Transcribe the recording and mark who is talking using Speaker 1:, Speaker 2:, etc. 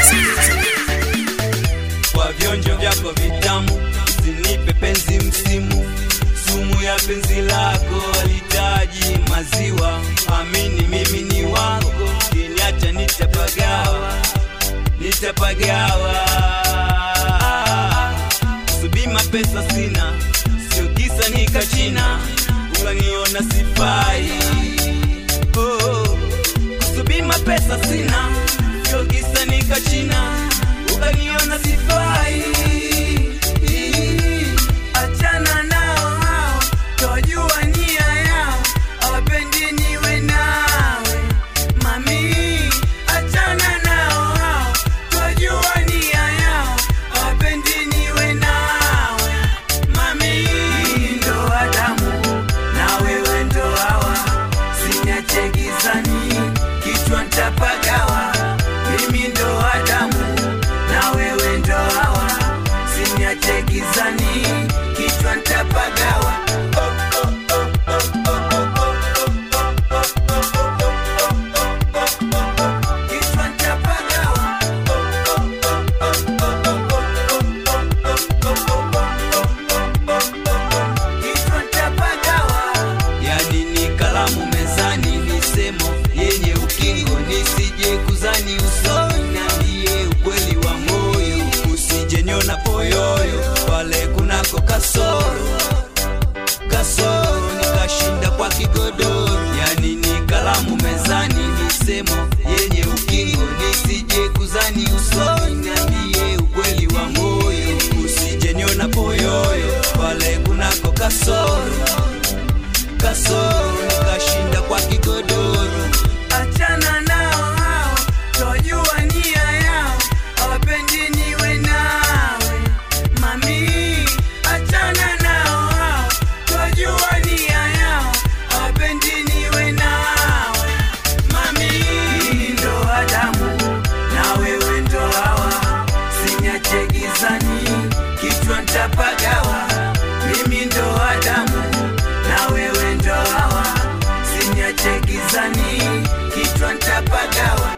Speaker 1: kwa vionjo vyako vitamu, usinipe penzi msimu, sumu ya penzi lako alitaji maziwa. Amini mimi ni wako, kiniacha nitapagawa, nitapagawa. Subima pesa sina, sio kisa nikachina, ukaniona sifai. Oh, kusubima pesa sina, sio kisa nikachina, ukaniona sifai. Achana nao hao, twajua nia yao, hawapendi niwe nawe mami. Achana nao hao, twajua nia yao, hawapendi niwe nawe mami. Ndo Adamu na wewe ndo Hawa, siniache gizani, kichwa ntapagawa. Mimi ndo Adamu na wewe ndo Hawa, siniache gizani, kichwa ntapagawa. Kichwa ntapagawa. Kichwa ntapagawa. Yani ni kalamu mezani, misemo yenye ukingo, nisije kuzani usoni, niambie ukweli wa moyo, usije niona poyoyo pale kunako kasoro kasoro, nikashinda kwa kigodoro. Yani ni kalamu mezani, misemo yenye ukingo, nisije kuzani usoni, niambie ukweli wa moyo, usije niona poyoyo pale kunako kasoro kasoro nikashinda kwa kigodoro. Achana nao hao, twajua nia yao, hawapendi niwe nawe mami. Achana nao hao, twajua nia yao, hawapendi niwe nawe mami. Ndo Adamu na wewe ndo Hawa, sinyache gizani, kichwa ntapagawa. Mimi ndo Adamu na wewe ndo Hawa, sinyache gizani, kichwa ntapagawa.